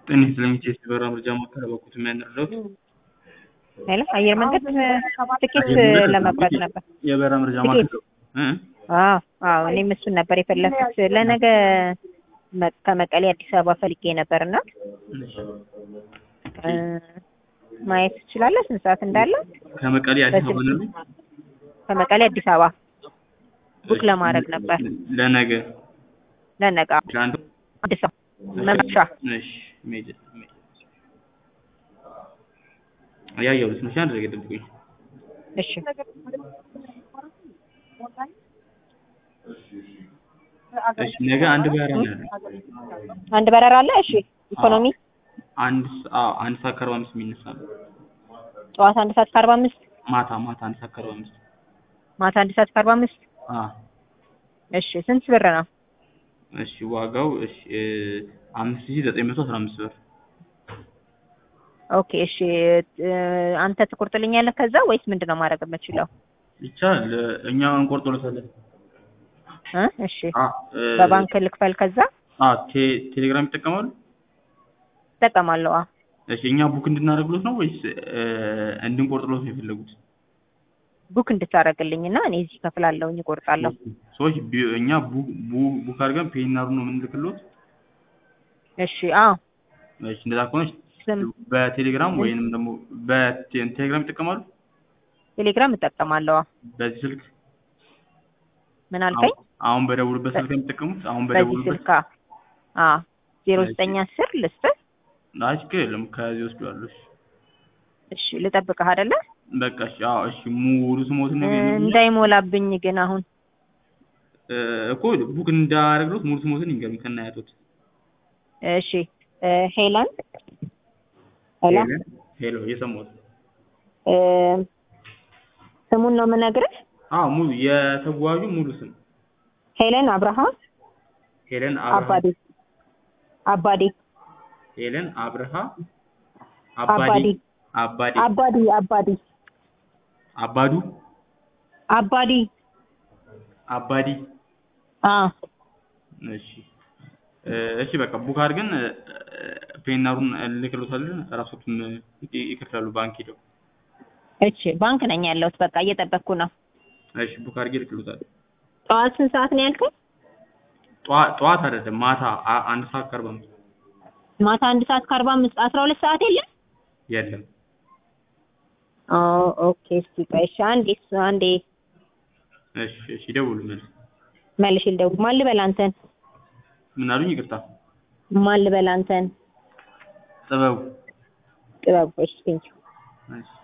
ጤና ይስጥልኝ ቼስ በራ ምርጫ ማዕከል በኩት የሚያንረዳት ሄሎ አየር መንገድ ትኬት ለመቁረጥ ነበር። የበራ መረጃ ትኬት? ማዕከል እ? አዎ አዎ እኔም እሱን ነበር የፈለኩት ለነገ መ- ከመቀሌ አዲስ አበባ ፈልጌ ነበር እና እሺ። እ፣ ማየት ትችላለህ ስንት ሰዓት እንዳለ? ከመቀሌ አዲስ አበባ ነው ከመቀሌ አዲስ አበባ ቡክ ለማድረግ ነበር ለነገ ለነገ ለአንድ አዲስ አበባ መምሻ እሺ ሜጀ ሜጀ ያየሁት ነው አንድ ነገር ጠብቁኝ እሺ እሺ ነገ አንድ በራ ነው ያለው አንድ በረራ አለ እሺ ኢኮኖሚ አንድ ሰ- አዎ አንድ ሰዓት ከአርባ አምስት የሚነሳ ነው ጠዋት አንድ ሰዓት ከአርባ አምስት ማታ ማታ አንድ ሰዓት ከአርባ አምስት ማታ አንድ ሰዓት ከአርባ አምስት አዎ እሺ ስንት ብር ነው እሺ ዋጋው እሺ አምስት ሺህ ዘጠኝ መቶ አስራ አምስት ብር ኦኬ እሺ እ፣ አንተ ትቆርጥልኛለህ ከዛ ወይስ ምንድን ነው ማድረግ የምችለው ይቻላል እኛ እንቆርጦለታለን እ እሺ አ እ፣ በባንክ ልክፈል ከዛ አ ቴ- ቴሌግራም ይጠቀማሉ እጠቀማለሁ አዎ እሺ እኛ ቡክ እንድናደርግሎት ነው ወይስ እ፣ እንድንቆርጥሎት ነው የፈለጉት ቡክ እንድታደርግልኝ እና እኔ እዚህ ከፍላለሁኝ እቆርጣለሁ ሰዎች ቢ- እኛ ቡ- ቡ- ቡክ አድርገን ፔናሩ ነው የምንልክሎት እሺ አዎ እሺ እንደዛ ከሆነ ስም በቴሌግራም ወይንም ደግሞ በቴሌግራም ይጠቀማሉ ቴሌግራም እጠቀማለሁ አዎ በዚህ ስልክ ምን አልከኝ አሁን- አሁን በደውሉበት ስልክ ነው የሚጠቀሙት አሁን በዚህ በደውሉበት ስልክ አዎ ዜሮ ዘጠኝ አስር ልስጥህ አይ ችግር የለም ከዚህ ወስደዋለሁ እሺ እሺ ልጠብቅህ አይደለ በቃ እሺ አዎ እሺ ሙሉ ስሞትን እ፣ ነገር እንዳይሞላብኝ ግን አሁን እኮ ቡክ እንዳደረግሎት ሙሉ ስሞትን ይንገሩኝ ከናያቶት እሺ እ፣ ሄለን ሄሎ ሄሎ ሄሎ እየሰማሁት እ፣ ስሙን ነው የምነግርህ አዎ ሙሉ የተጓዡ ሙሉ ስም ሄለን አብርሃም ሄለን አብርሃ አባዲ አባዲ ሄለን አብርሃ አባዲ አባዲ አባዲ አባዲ አባዱ አባዲ አባዲ አ እሺ እ፣ እሺ በቃ ቡክ አድርገን እ፣ ፔናሩን ልክሎታለን ራሶቱን ይ- ይከፍላሉ ባንክ ሄደው እሺ ባንክ ነኝ ያለሁት በቃ እየጠበቅኩ ነው እሺ ቡክ አድርጌ ልክሎታል ጠዋት ስንት ሰዓት ነው ያልከኝ ጠዋ- ጠዋት አይደለም ማታ አ- አንድ ሰዓት ከአርባ አምስት ማታ አንድ ሰዓት ከአርባ አምስት አስራ ሁለት ሰዓት የለም የለም ኦ ኦኬ እስቲ ቆይ እሺ አንዴ እሱ አንዴ እሺ እሺ ደውሉ መልስ መልሽ ልደውል ማን ልበል አንተን ምን አሉኝ ይቅርታ ማን ልበል አንተን ጥበቡ ጥበብ እሺ ቴንኪው እሺ